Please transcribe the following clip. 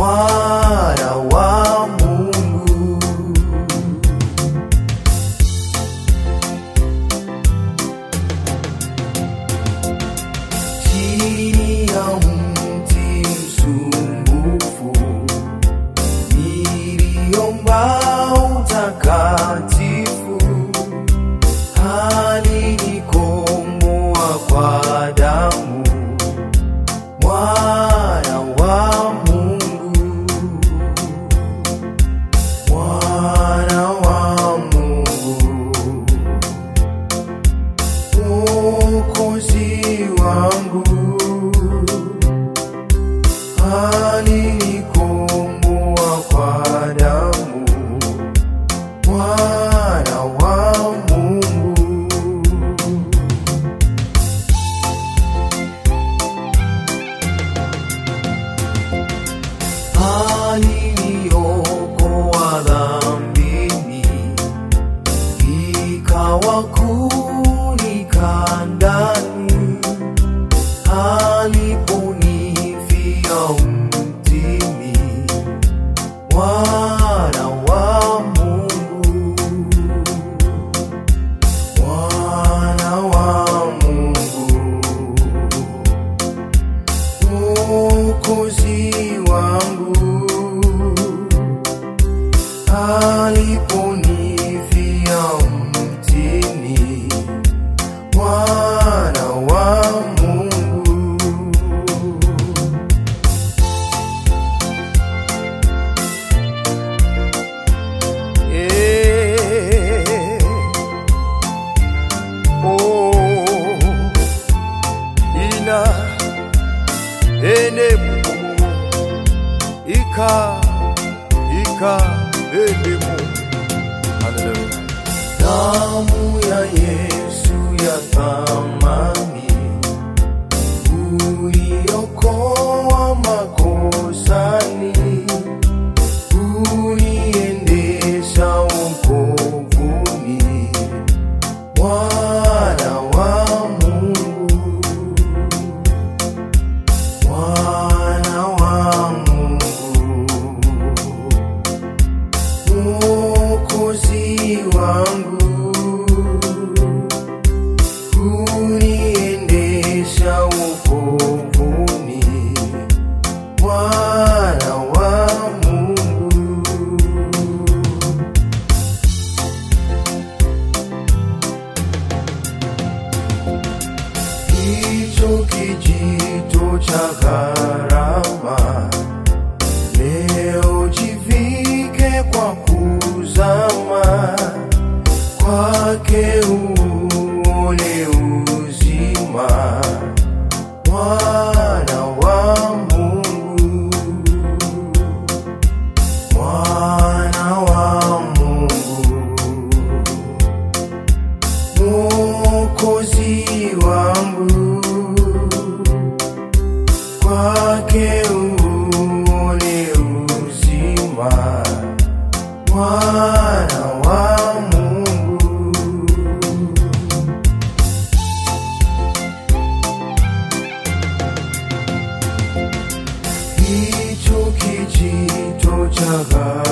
mwana wa Mungu. Chini ya mti msumbufu niliomba utakatifu, alinikomboa kwa damu, mwana wa Mungu, mwana wa Mungu, Mwokozi wangu alinikomboa kwa damu, mwana wa Mungu. Aliniokoa dhambini, ikawa kunika ndani aliponifia mtini, mwana wa Mungu, mwana wa Mungu, Mwokozi wangu aliponifia mtini, mwana wa Mungu. Eh, oh, ina ene mumu ika ika ene mu Hallelujah. Damu ya Yesu ya thamani uliokoa makosani uniendesha wokovuni, mwana wa Mungu, mwana wa Mungu, Mwokozi wangu uniendesha wokovuni, mwana wa Mungu. Hicho kijito cha gharama leo jivike kwa kuzama kwake uone uzima, mwana wa Mungu, mwana wa Mungu, Mwokozi wangu, kwake uone uzima, mwana wa Mungu. Hicho kijito cha